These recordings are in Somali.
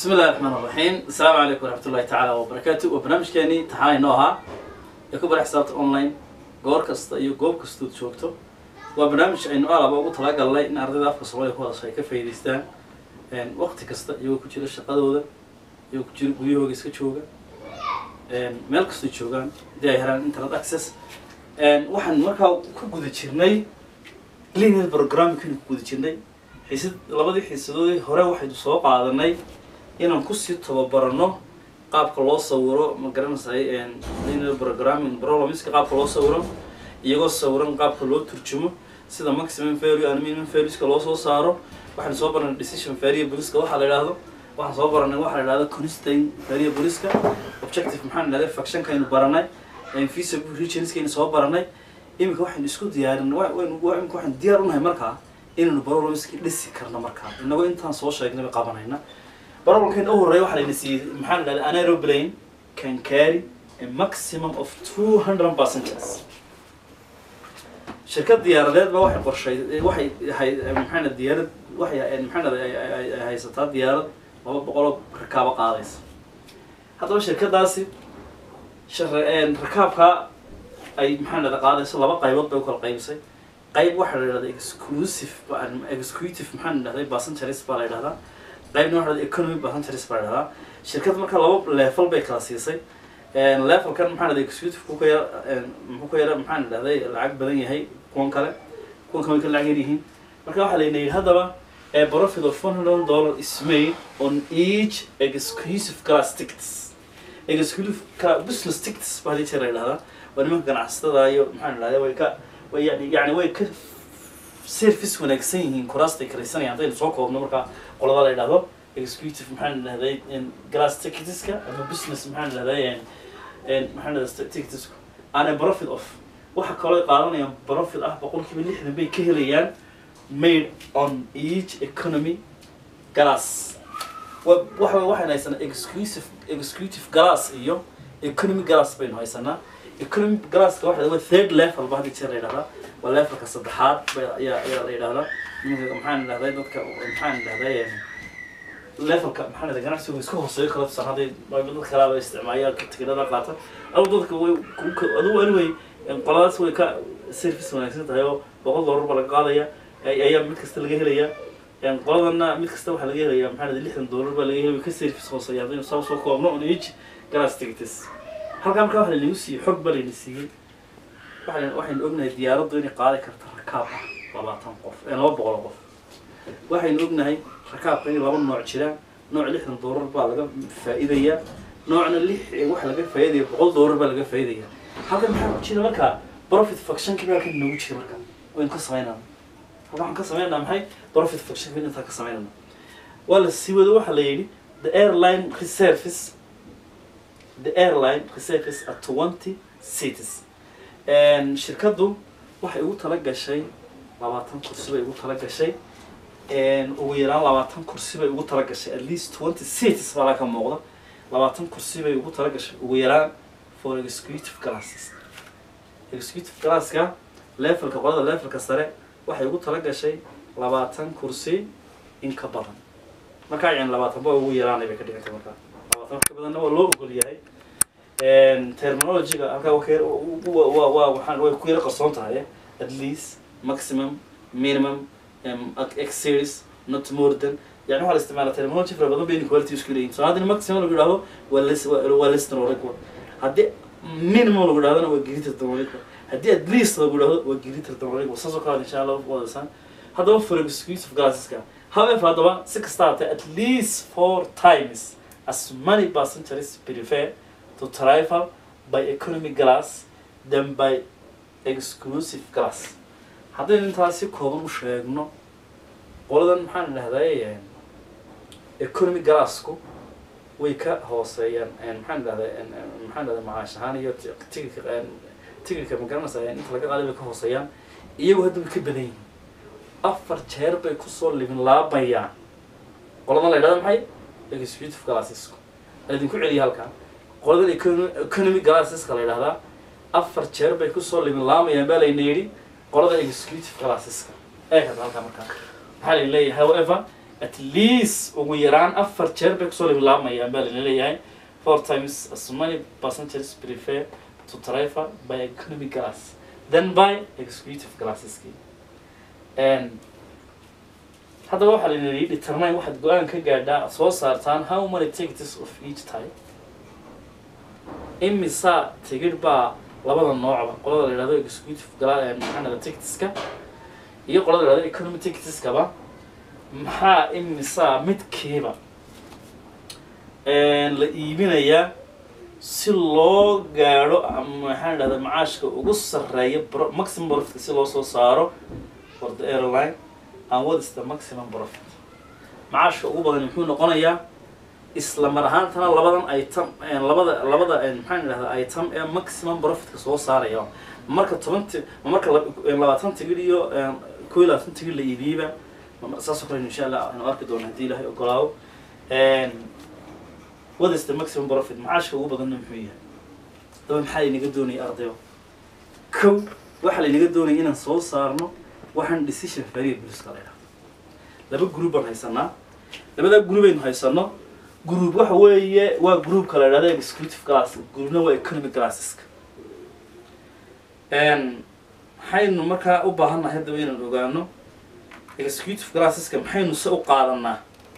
bismi illahi raxmaan raxiim asalaamu calaykum waraxmat ullahi tacaala wabarakaatu waa barnaamijkeenii taxaan inoo ahaa ee ku bara xisaabta online goor kasta iyo goob kastood joogto waa barnaamij aynu alaba ugu talagalnay in ardayda afka soomaaliya ku hadasha ay ka faa'iidaystaan waqti kasta iyagoo ku jira shaqadooda iyagoo ku jira guryahooga iska jooga meel kastoo joogaan haddii ay helaan internet access waxaan markaa ku guda jirnay linear programmingkaynu ku guda jirnay xiisad labadii xiisadoodii hore waxaynu soo qaadanay inaan kusii tababarano qaabka loo sawiro ma garanaysay linear programming problemska qaabka loo sawiro iyagoo sawiran qaabka loo turjumo sida maximum value and minimum valueska loo soo saaro waxaan soo baranay decision variableska waxaa la yidhaahdo waxaan soo baranay waxaa la yidhahdo constraint variableska objective maxaan idhahday functionkaynu baranay feasible regionskaynu soo baranay iminka waxaynu isku diyaarin imika waxaan diyaar unahay markaa inaynu problemski dhisi karno markaa inagoo intaan soo sheegnayba qabanayna problemkan u horeeya waxaa layna siiyey maxaa la idhahda an aeroplane can carry a maximum of two hundred passengers shirkad diyaaradeed ba waxay qorshay waxay hay maxaa diyaarad waxay maxaa haysataa diyaarad laba boqoloo rakaabo qaadaysa haddaba shirkadaasi rakaabkaa ay maxaa dhahda qaadayso laba qaybood bay u kala qaybisay qayb waxaa la yidhahda exclusive executive maxaa la dhahday passengers baa la yidhahdaa qaybna waxa la economy passengers baa la yidhahdaa shirkad marka laba level bay kala siisay levelkan maxaa la dhahday executive ku ka yar muxuu ka yara maxaa la dhahday lacag badan yahay kuwan kale kuwan kale way ka lacag yar yihiin marka waxaa layna yidhi haddaba a profit of one hundred dollar is made on each exclusive class tickets exclusive business tickets baa hadii jeer la yidhahdaa waa nimanka ganacsatada iyo maxaa la dhahday way ka way yani yani way ka service wanaagsan yihiin kuraastay karaysanayaan haddaynu soo koobno markaa qolada la yidhahdo executive maxaa la dhahday glass ticketska ama business maxaa la dhahday maxaa la dhahday ticketska ana profit of waxa kaloo qaadanayaan profit ah boqolkiiba lixdan bay ka helayaan made on each economy glass waxa waxaynu haysanaa exclusive executive glass iyo economy glass baynu haysanaa economy glasska waxa waa third level ba hadii jeer la yidhahdaa waa levelka saddexaad ayaa ayaa la yidhahdaa maxaan idhahday dadka maxaan idhahday levelka maxaa idhahday ganacsigu iska hooseeyo kala tusan hadday dad kalaaba isticmaaya tigidhada qaata adu dadka way adugu anyway qoladaas way ka service wanaagsan tahay oo boqol dollar ba laga qaadaya ayaa mid kasta laga helaya qoladana mid kasta waxaa laga helaya maxaa idhahday lixdan dollar baa laga helaya way ka service hooseeya haddaynu saa soo koobno on each glass tickets halkaa markaa waxa laynagu siiyey xog ba layna siiyey waa waxaynu ognahay diyaaraddu inay qaadi karto rakaab ah labaatan qof laba boqol qof waxaynu ognahay rakaabka inay laba nooc jiraan nooc lixdan doolar baa laga faa'iidayaa noocna lix waxa laga faa'iidaya boqol doolar baa laga faa'iidaya halkan maxaa ku jira markaa profit functionki baa halkan noogu jira marka waynu ka samaynaa halkan waxaan ka samaynaa maxay profit functionki intaa ka samaynana waa la sii wado waxaa la yidhi the airline reservice the airline reservice at twenty cities shirkaddu waxay ugu tala gashay labaatan kursi bay ugu tala gashay ugu yaraan labaatan kursi bay ugu tala gashay at least twenty cities baa laga muuqda labaatan kursi bay ugu tala gashay ugu yaraan for executive classes executive classka levelka qolada levelka sare waxay ugu tala gashay labaatan kursi in ka badan markaa yani labaatan ba ugu yaraanay bay ka dhigantay markaa labaatan wax ka badanna waa loo ogol yahay terminologyga halkaa waa waa waxaan way ku yara qarsoon tahay at least maximum minimum exceeds not more than yani waxaa la isticmaala terminology fara badan bayna quality isku leeyihin so haddii maximum lagu yidhahdo waa less waa less than or equal haddii minimum lagu yidhahdona waa greater than or equal haddii at least lagu yidhahdo waa greater than or equal saas oo kale insha allah wadaysaan haddaba for exclusive classeska however haddaba si kasta hatee at least four times as many passengers prefer to travel by economy class than by exclusive class haddaynu intaas si kooban u sheegno qoladan maxaan idhahday economy glassku way ka hooseeyaan maxaan idhahday maxaan idhahday macaash ahaan iyo tigidka tigidka ma garanaysa inta laga qaaday bay ka hooseeyaan iyagu hadda way ka badan yihiin afar jeer bay kusoo libin laabayaan qoladan la yidhahda maxay executive classesku idinku celiya halkaa qoladan economy classeska la yidhahdaa afar jeer bay kusoo libin laamayaan baa layna yidhi qolada executive classeska eeg hadda halkaa markaa waxaa la leeyahay however at least ugu yaraan afar jeer bay kusoo labilaabayaan baa lala leeyahay four times as many passengers prefer to travel by economy class than by executive classeski and haddaba waxaa la yidhi determine waxaad go-aan ka gaadhaa soo saartaan how many tickets of each type imisa tigidh baa labada noocba qolada la yidhahdo executive gala maxaa dhahda ticketska iyo qolada la yidhahdo economy ticketskaba maxaa imisa midkiiba la iibinayaa si loo gaadho maxaan dhahda macaashka ugu sarreeya bro maximum profitka si loo soo saaro for the airline and what is the maximum profit macaashka ugu badan muxuu noqonayaa isla mar ahaantana labadan item labada labada maxaan idhahdaa item ee maximum profitka soo saaraya marka toban ti marka labaatan tigidh iyo koo iyo labaatan tigidh la iibiyeyba saasoo kale insha allah aynu arki doono haddii ilahay ogolaawo what is the maximum profit macaashka ugu badanna muxuu yahay daba maxaa laynaga doonaya ardayo kow waxaa laynaga doonaya inaan soo saarno waxaan decision variableska la yidhahdo laba group baan haysanaa labada group aynu haysano group waxa weeye waa groupka la yidhahdo executive class groupna waa economic classeska maxaynu markaa u baahannahay haddaba inaan ogaano executive classeska maxaynu se u qaadanaa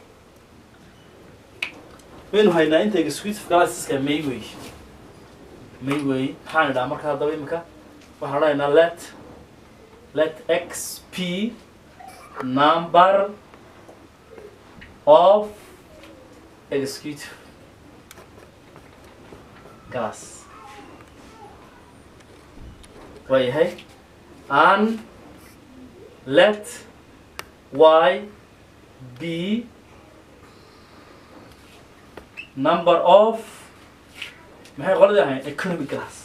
waynu haynaa inta executive classeska may wey may wey maxaan idhaha marka haddaba imika waxaan odhanaynaa let let x p number of executive class waayahay and let y be number of maxay qoladii ahayn economy class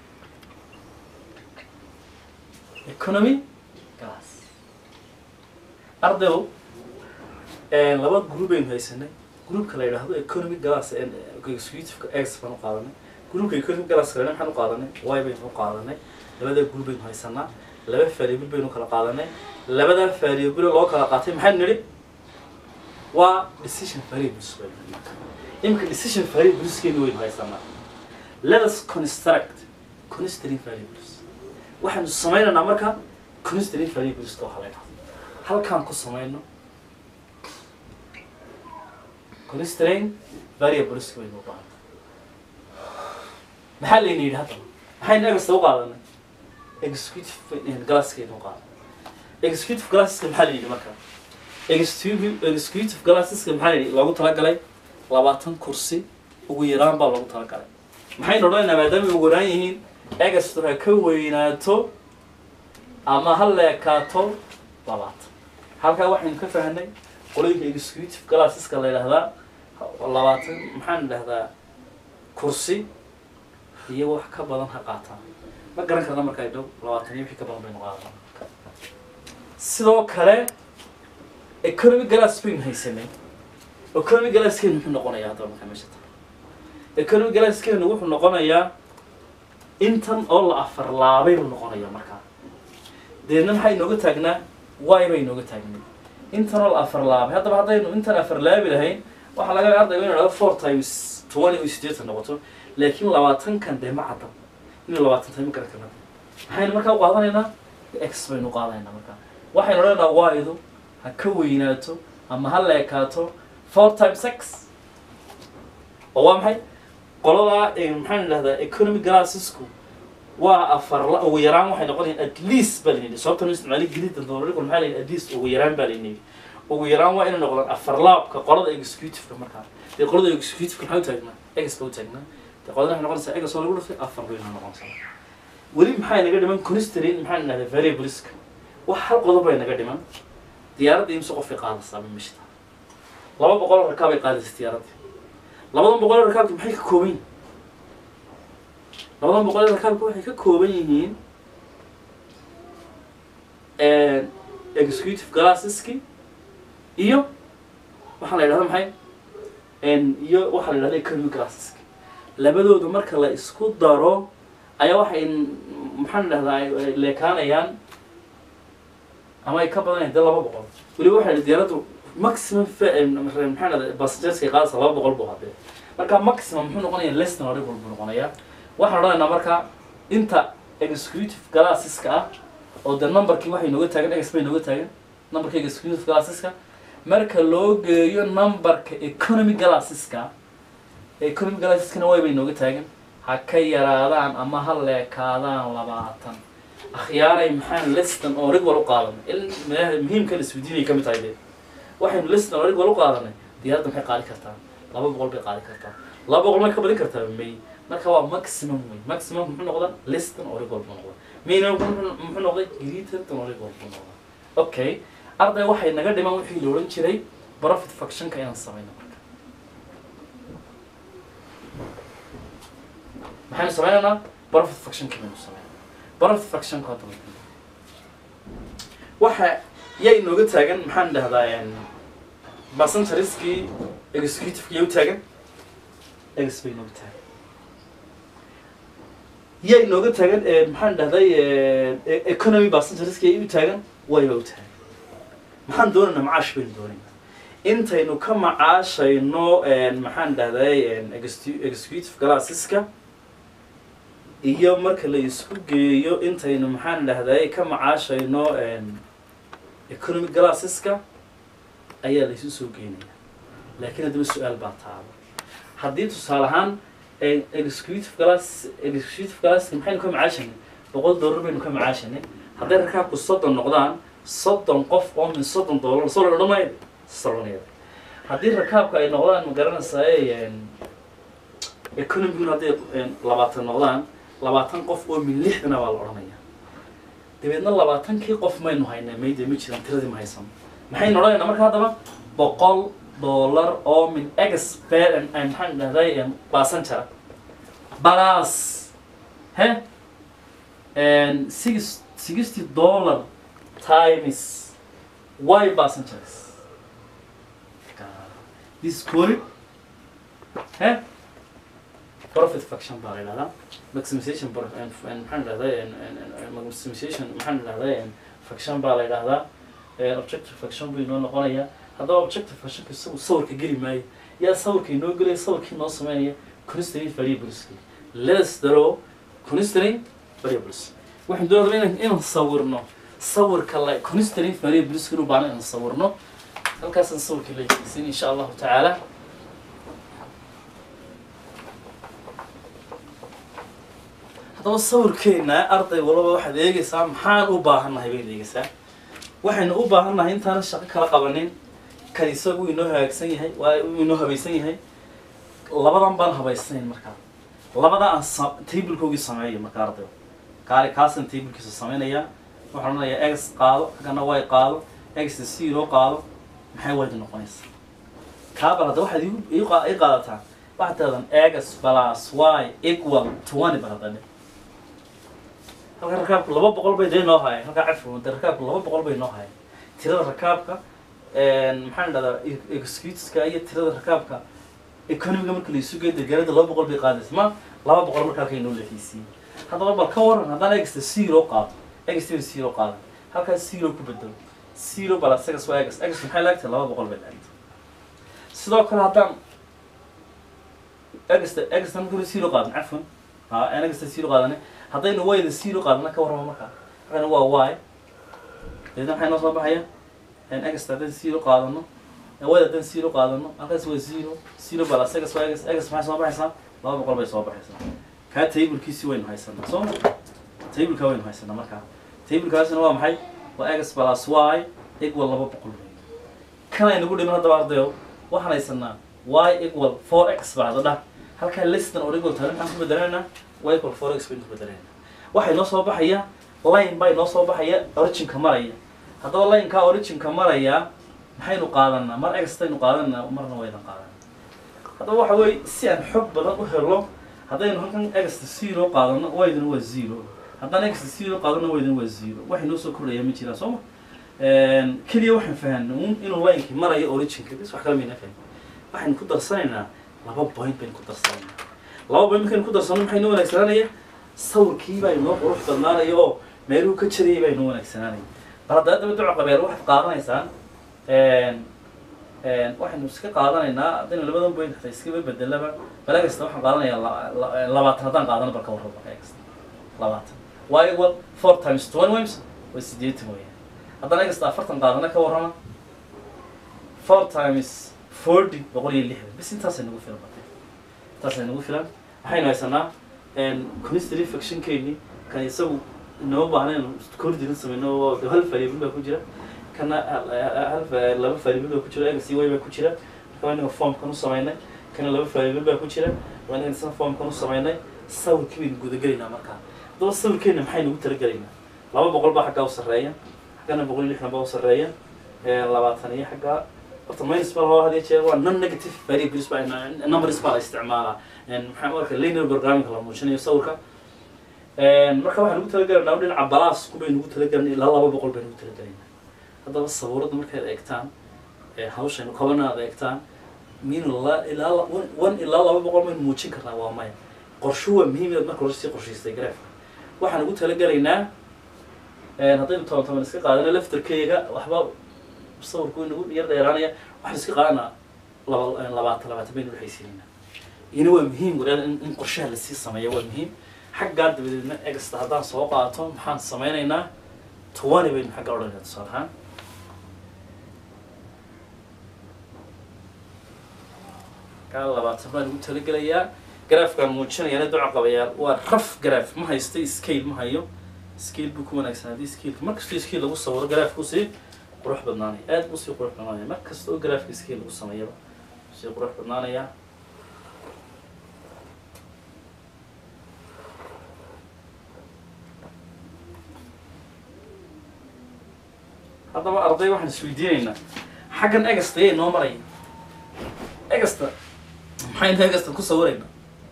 economy class ardayow laba group aynu haysanay groupka la yidhaahdo economy class executive x baan u qaadanay groupka economy class kalena maxaan u qaadanay y baynu u qaadanay labada group baynu haysanaa laba variable baynu kala qaadanay labada variable loo kala qaatay maxaynu nidhi waa decision variables baynu nidhi marka imika decision variableskeenu waynu haysanaa let us construct constraint variables waxaanu samaynaynaa marka constraint variableska waxaa la yidhahdo halkaan ku samayno constraint variableska waynu u baahan maxaa layna yidhi haddaba maxaynu egasta u qaadanay executive glasskeenu u qaadanay executive glasseska maxaa la yidhi marka executive executive glasseska maxaa la yidhi loogu talagalay labaatan kursi ugu yaraan baa loogu talagalay maxaynu odhanaynaa maadaama ugu yaraan yihiin egastu ha ka weynaato ama ha leekaato labaatan halkaa waxaynu ka fahnay qolooyinka executive glasseska la yidhahdaa labaatan maxaan idhahdaa kursi iyo wax ka badan ha qaataan ma garan karna markaa dhow labaatan iyo wixii ka badan baynu qaadanaa sidoo kale economic glass baynu haysanay economic glasskeenu muxuu noqonayaa haddaba markaa meesha tahay economic glasskeenu wuxuu noqonayaa intan oo la afar laabay buu noqonayaa markaa deedna maxay inooga taagnaa y bay inooga taagnay intan oo la afar laabay haddaba haddaynu intan afar laabi lahayn waxaa laga yaaba ardayga inu dhahdo four times twenty iyo siddeetan noqoto laakiin labaatankan dee ma cadda inuu labaatan tahay ma garan karna maxaynu markaa u qaadanaynaa x baynu u qaadanaynaa markaa waxaynu odhanaynaa y-du ha ka weynaato ama ha leekaato four times x oo waa maxay qoladaa maxaan idhahdaa economic glassesku waa afar la ugu yaraan waxay noqonayaan at least baa layidhi sababta nu isticmaali gelida dolarikul maxaa layidhi at least ugu yaraan baa layidhi ugu yaraan waa inay noqdaan afar laabka qolada executiveka markaa dee qolada executiveka maxaa u taagnaa egas ba u taagnaa dee qolada waxay noqonaysaa egas oo lagu dhuftay afar bayna noqonaysaa weli maxay naga dhiman constrain maxaan idhahdaa variableska wax hal qodob bay naga dhiman diyaaradda imse qofay qaadaysaa mimishta laba boqol oo rakaab ay qaadaysa diyaaradda labadan boqol oo rakaabka maxay ka kooban yihiin labadan boqol oo rakaabka waxay ka kooban yihiin executive glasseski iyo waxaa la yidhahda maxay iyo waxaa la yidhahda economic glasseski labadooda marka la isku daro ayaa waxay maxaan idhahdaa ay leekaanayaan ama ay ka badanayaan dee laba boqol weliba waxay diyaaraddu maximum fa- eh, maxaa dhahda passengerska qaadaysa laba boqol buu hadee marka maximum muxuu noqonayaa less than horey buu noqonayaa waxaan odhanaynaa marka inta executive classeska ah oo de numberkii waxay nooga taagan x bay nooga taagan numberka executive classeska marka loo geeyo numberka economy classeska economy classeska way bay nooga taagan ha ka yaraadaan ama ha leekaadaan labaatan akhyaaray maxaan listan oo rig wal u qaadanay il muhiimka la isweydiinay ka mid tahay dee waxaynu listan oo rig wal u qaadanay diyaaradda maxay qaadi kartaa laba boqol bay qaadi kartaa laba boqol may ka badin kartaa may marka waa maximum wey maximum muxuu noqdaa listan oo rig wal buu noqdaa minimum muxuu muxuu noqday greater oo rig wal buu noqdaa okay arday waxay naga dhiman wixii la odhan jiray profit factionka inaan samayno marka maxaynu sameynaynaa profit factionka baynu sameynaa profit factionka hadda waa- waxa yay nooga taagan maxaan dhahdaa passengerskii executive yay u taagan ex bay nooga taagan yay nooga taagan eh, maxaan dhahday eh, economy passengerskii yay u taagan wayba u taagan maxaan doonaynaa macaash baynu doonaynaa intaynu ka macaashayno eh, maxaan dhahday execu- executive classeska iyo marka la isku geeyo intaynu maxaan dhahday ka macaashayno economy classeska ayaa la isu soo geynaya laakiin haddaba su-aal baa taaba haddii tusaale ahaan eh, executive class executive classka maxaynu ka macaashanay boqol dollar baynu ka macaashanay hadday rakaabku soddon noqdaan soddon qof oo min soddon dollar soo la odhanaya soconaya haddii rakaabka ay noqdaan ma garanaysaa economiguna hadday een, labaatan noqdaan labaatan qof oo min lixdana baa la odhanaya dabeedna labaatankii qof maynu haynaa mayde ma jiraan tiradii ma haysan maxaynu odhanaynaa marka haddaba boqol dollar oo min expert maxaan dhahday passenger balas he and six sixty dollar times y passengers this is called he profit faction baa la yidhahdaa maximization pro- and- and maxaan dhahday maximization maxaan dhahday faction baa la yidhahdaa Eh, objective faction buu inoo noqonayaa haddaba objective factionka isagu sawirka geli maayo yaa sawirka inoo gelaya sawirkii inoo sameynaya constraint variables let's draw constraint variables waxaan doonaya inaan inaan sawirno sawirka la constraint variables inuu baana inaan sawirno halkaasaan sawirkii la yegeysin insha allahu tacaala haddaba sawirkeena arday walaba waxaad eegaysaa maxaan u baahannahay bayd eegaysaa waxaynu u baahannahay intaana shaqo kala qabanin kan isagu inoo hagaagsan yahay waa uu inoo habaysan yahay labadan baan habaysnayn markaa labada aan sa- tablekoogii sameeyo markaa arday kaali kaasan tablekiisa sameynaya waxaan odhanayaa x qaado kana y qaado x zero qaado maxay wayda noqonaysaa kaabal hadda waxaad igu- ii qa- ii qaadataa waxaad tirahdaan x plus y equal twenty bal hadda dhe halka rakaabku laba boqol bay dee noo haayeen halkaa cafwa de rakaabku laba boqol bay noo haayeen tirada rakaabka maxaan dhahdaa executeska iyo tirada rakaabka economiga marka la isu geeyo deegaanada laba boqol bay qaadaysa ma laba boqol marka halkay noo leexisiiyey haddaba bal ka waran haddaan exta zero qaado exta zero qaadan halkaas zero ku bedelo zero balas x waa x x maxay laagtahay laba boqol bay laagtay sidoo kale haddaan exta exta marka zero qaadan cafwan ha aan exta zero qaadane haddaynu wayda zero qaadana ka warrama markaa halkana waa y deedna maxay noo soo baxaya exta haddaan zero qaadano wayda haddaan zero qaadano halkaas waa zero zero balas x waa x x maxay soo baxaysaa laba boqol bay soo baxaysaa kaa tablekiisi waynu haysanaa soo ma tablekaa waynu haysanaa markaa tablekaasina waa maxay waa x plus y equal laba boqol wey kan aynagu dhiman haddaba ardayo waxaan haysanaa y equal four x baa hadda dhah halkaa listan oo equal tahay maxaan ku bedelaynaa y equal four x baynu ku bedelaynaa waxay noo soo baxaya line baa inoo soo baxaya originka maraya haddaba linekaa originka maraya maxaynu qaadanaa mar extaynu qaadanaa marna waydan qaadanaa haddaba waxa weeye si aan xog badan u helo haddaynu halkan exta zero qaadano waydana waa zero haddaan exta zero qaadano waydana waa zero waxay noo soo kordhaya ma jiraan soo ma keliya waxaan fahanay un inuu linekii marayo originka bis wax kala mayna fahan waxaynu ku darsanaynaa laba point baynu ku darsanaynaa laba point markaynu ku darsano maxay noo wanaagsananaya sawirkii baa inoo qurux badnaanaya oo meeluhu ka jarayay baa inoo wanaagsanaanaya bal hadda haddaba duco qabeel waxaad qaadanaysaan waxaynu iska qaadanaynaa haddaynu labadan point hataa iskaba bedelaba bala kasta waxaan qaadanayaa la- la- labaatan haddaan qaadano balka warraba bala kasta labaatan waa equal four times twenty wimes waa sideetan weeyaan haddaan kasta afartan qaadana ka warrama four times forty boqol iyo lixdan bis intaasay nagu filan batay intaasay nagu filan waxaynu haysanaa conistry fictionkeeni kan isagu inoo baahnayn kordilin sameyno oo de hal variable baa ku jira kana hal- hal va- laba variable baa ku jira x iyo y baa ku jira marka waa inaga formkan u samaynay kana laba variable baa ku jira waa inaga isna formkan u samaynay sawirkii baynu gudagelaynaa markaa haddaba sawirkeena maxay nagu talagelaynaa laba boqol baa xaggaa u sarreeya xaggana boqol iyo lixdan baa u sarreeya labaatan iyo xaggaa horta minus baa loo hadiya jeer waa non negative variables baa numbers baa la isticmaalaa maxaa marka linear programming la muujinayo sawirka marka waxaan ugu talagelaynaa dhinaca balaasku baynu ugu talagelaynaa ilaa laba boqol baynu ugu talagelaynaa haddaba sawirada markaad eegtaan hawshaynu qabana aad eegtaan min la- ilaa la- one- one ilaa laba boqol baynu muujin karnaa waa maya qorsho waa muhiim inaad marka hore sii qorshaystay graafka waxaan ugu talagelaynaa haddaynu toban toban iska qaadano laftarkeyga waxba sawirku inagu yar dheeraanaya waxaan iska qaadanaa laba labaatan labaatan baynu waxaysiinaynaa iyana waa muhiim walaal in in qorshaha lasii sameeya waa muhiim xaggaa dabadeedna egasta haddaan soo qaato maxaan sameynaynaa twenty baynu xagga odhanayna tusaale ahaan kaa labaatan baan ugu talagelayaa garaafkaan muujinayana duca qabayaal waa raf garaaf ma haysta scale ma hayo scale buu ku wanaagsan haddii scaleka mar kastoo scale lagu sawiro garaafku sii qurux badnaanaya aad buu sii qurux badnaanaya mar kasta oo garaafka scale lagu sameeyaba sii qurux badnaanaya haddaba arday waxaan isweydiinaynaa xaggan egasta yay noo maraya egasta maxaynu egasta ku sawiraynaa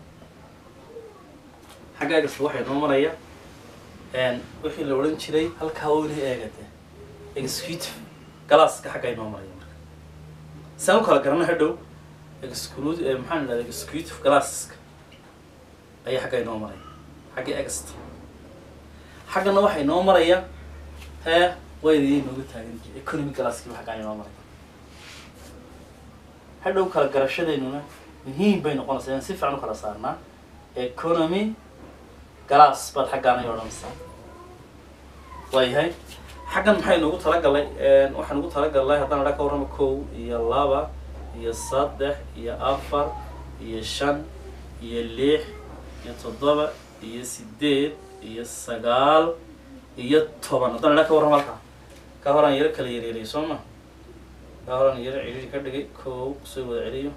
xagga egasta waxay noo maraya wixii la odhan jiray halkaa weli eegate executive galaaska xagga ay noo maraya marka saan u kala garana hadhow exclude maxaan idhahda executive galaaska ayaa xagga ay noo maraya xagga egasta xaggana waxay noo maraya hee waydayay nooga taagan jiray economic galaaskiiba xagga ay noo maraya hadhow kala garashadeynuna muhiim bay noqonaysaa inaan si fiican u kala saarnaa economy galaas baad xaggaan ay odhanaysaa waayahay xaggan maxay noogu talagalay waxaan ugu talagalnay haddaan adha ka warrama kow iyo laba iyo saddex iyo afar iyo shan iyo lix iyo toddoba iyo sideed iyo sagaal iyo toban haddaan adha ka warrama halkaa ka horaan yaro kala yareelay soo ma ka horaan yaro ciriiri ka dhigay kow soo wada celiyo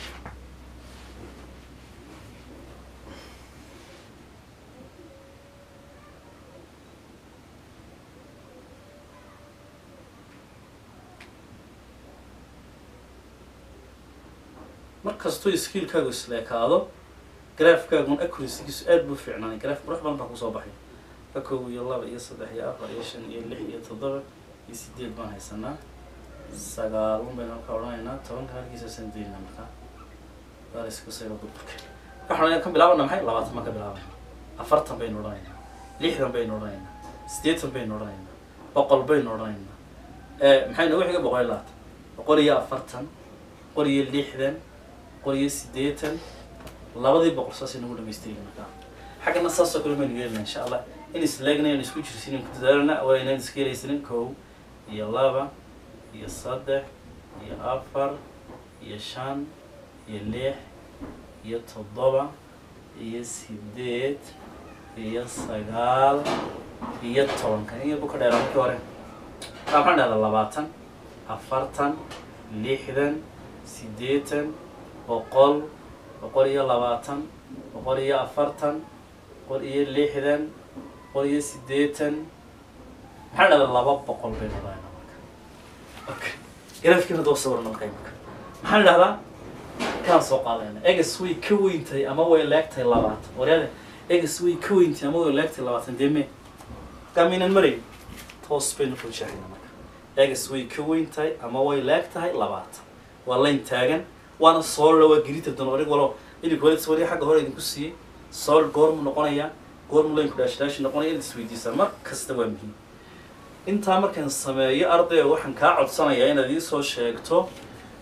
mar kastoo skiilkaagu isleekaado graafkaagun accuracygiisu aad buu fiicnaanay graaf qurux badan baa kusoo baxay ka kow iyo laba iyo saddex iyo afar iyo shan iyo lix iyo toddoba iyo sideed baan haysanaa sagaalun baynu halka odhanaynaa tobanka halkiisa san daynaa markaa daalisku sayba burburka waxaan ka bilaabana maxay labaatan baan ka bilaabana afartan baynu odhanaynaa lixdan baynu odhanaynaa siddeetan baynu odhanaynaa boqol baynu odhanaynaa maxay noogu xiga boqol iyo labaatan boqol iyo afartan boqol iyo lixdan boqol iyo siddeetan labadii boqol saasay nagu dhamaystirayna markaa xaggana saasoo kale baynu yeelina insha allah in isleegna in isku jirsinin ku dadaalana waa inaan iska helaysanin kow iyo laba iyo saddex iyo afar iyo shan iyo lix iyo toddoba iyo sideed iyo sagaal iyo tobanka in yarbu ka dheeraa markii hore kaa maxaan dhahdaa labaatan afartan lixdan siddeetan boqol boqol iyo labaatan boqol iyo afartan boqol iyo lixdan boqol iyo siddeetan maxaan dhahdaa laba boqol baynu odhanaynaa marka okay graafkiina doo sawirna marka imika maxaan dhahdaa kaan soo qaadayna egas way ka weyntahay ama way leegtahay labaatan waryaade egas way ka weyntahay ama way leegtahay labaatan dee me kamiinan maray toos baynu ku jeexayna marka egas way ka weyntahay ama way leegtahay labaatan waa layn taagan waana soolra waa geritab doon orig walo idinku wali sawirya xagga hore idinku siiyey sool goormu noqonaya goormu laynku dhaashidhaashi noqonaya inaad isweydiisaan mar kasta waa muhiim intaa markaan sameeyo ardayga waxaan kaa codsanayaa inaad ii soo sheegto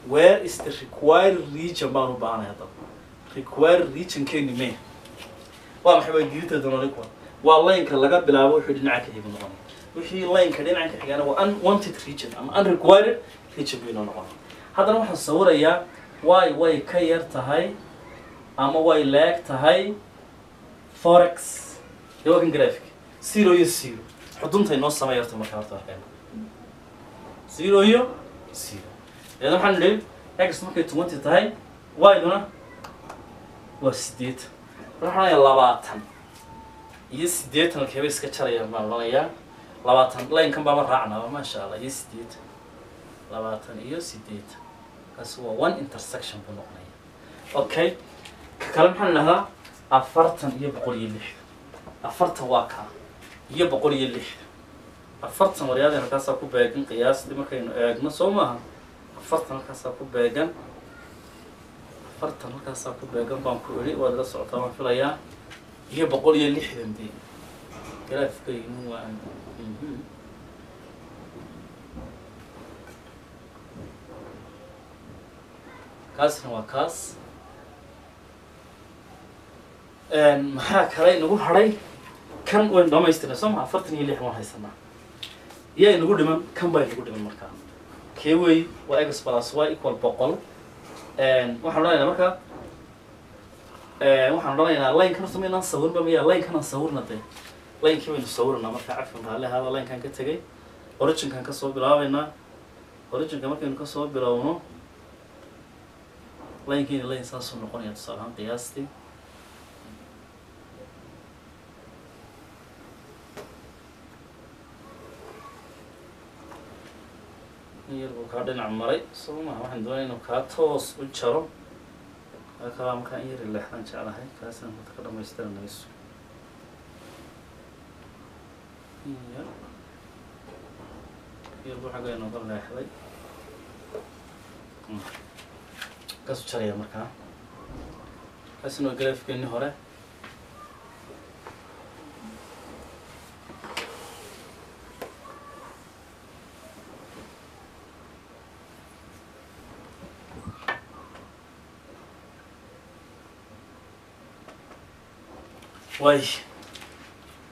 where is the required region baan u baahanay haddaba required regionkeeni me waa maxay waa diidinta doonani kuwa waa laynka laga bilaabo wuxuu dhinaca ka xigu noqonaya wixii laynka dhinaca ka xigana waa unwanted region ama unrequired region buu inoo noqonaya haddana waxaan sawirayaa way way ka yar tahay ama way leeg tahay forex dee waa kan graphic zero iyo zero xudunta inoo samey horta markaa horta arkayna zero iyo zero deedna waxaan nidhi x markay twenty tahay y-duna waa sideetan waxaan odhanayaa labaatan iyo siddeetan halkeebay iska jarayaan baan odhanayaa labaatan laynkan baaba raacnaba maasha allah iyo siddeetan labaatan iyo siddeetan kaasi waa one intersection buu noqonaya okay ka kale maxaan idhahdaa afartan iyo boqol iyo lixdan afartan waa kaa iyo boqol iyo lixdan afartan waryaadeen halkaasaa ku beegan qiyaastii markaynu eegno soo maaha afartan halkaasaa ku beegan afartan halkaasaa ku beegan baan ku idhi waad la socotaa waan filayaa iyo boqol iyo lixdan dee garaafkaynu waa mhm. kaasna waa kaas maxaa kale inagu hadhay kan waynu dhamaystirnay soo maa afartan iyo lix waan haysanaa yaa inagu dhiman kan baa inagu dhiman markaa kee wey waa x plus y equal boqol waxaan odhanaynaa marka waxaan odhanaynaa laynkan horta maynaan sawirba miya laynkanaan sawirna dee laynkii baynu sawirnaa marka cafkan raalli ahaada laynkan ka tegay originkan kasoo bilaabaynaa originka markaynu kasoo bilowno laynkiina layn saasuu noqonaya tusaale ahaan qiyaastii in yar buu kaa dhinac maray soo maha waxaan doonaya inuu kaa toos u jaro kaa markaa in yari leexdaan jeclahay kaasaan horta ka dhamaystiranayso in yar yar buu xagga inooga leexday kaasu jaraya markaa kaasina waa garaafkeeni hore way